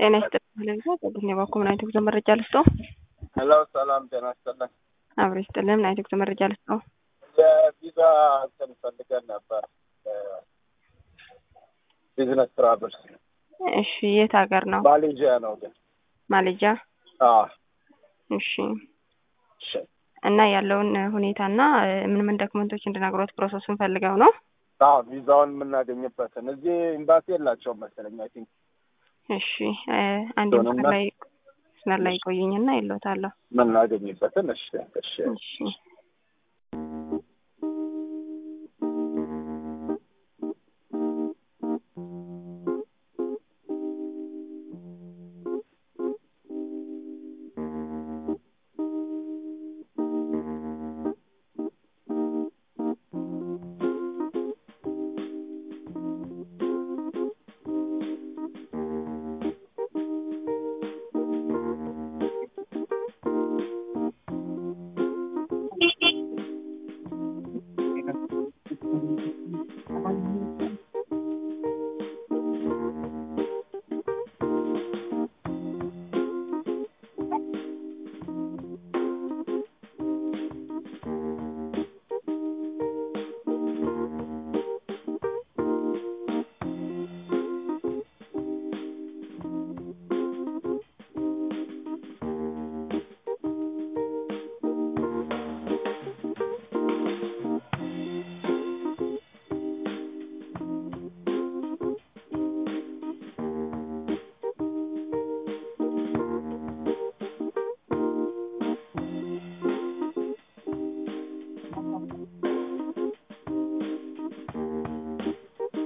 ጤና ይስጥልኝ። ለዛ ጸጉኝ የባኮ ምን አይነት ጉዞ መረጃ ልስጦ? ሄሎ ሰላም ጤና ይስጥልኝ። አብሮ ይስጥልኝ። ምን አይነት ጉዞ መረጃ ልስጦ? የቪዛ እንትን ፈልገን ነበር ቢዝነስ ትራቨልስ። እሺ የት ሀገር ነው? ማሌዥያ ነው ግን። ማሌጃ። አዎ እሺ እሺ። እና ያለውን ሁኔታና ምን ምን ዶክመንቶች እንድነግሮት ፕሮሰሱን ፈልገው ነው? አዎ ቪዛውን የምናገኝበትን እዚህ ኤምባሲ የላቸውም መሰለኝ አይ ቲንክ እሺ አንድ መስመር ላይ መስመር ላይ ቆዩኝና ይሎታለሁ። የምናገኝበትን እሺ እሺ እሺ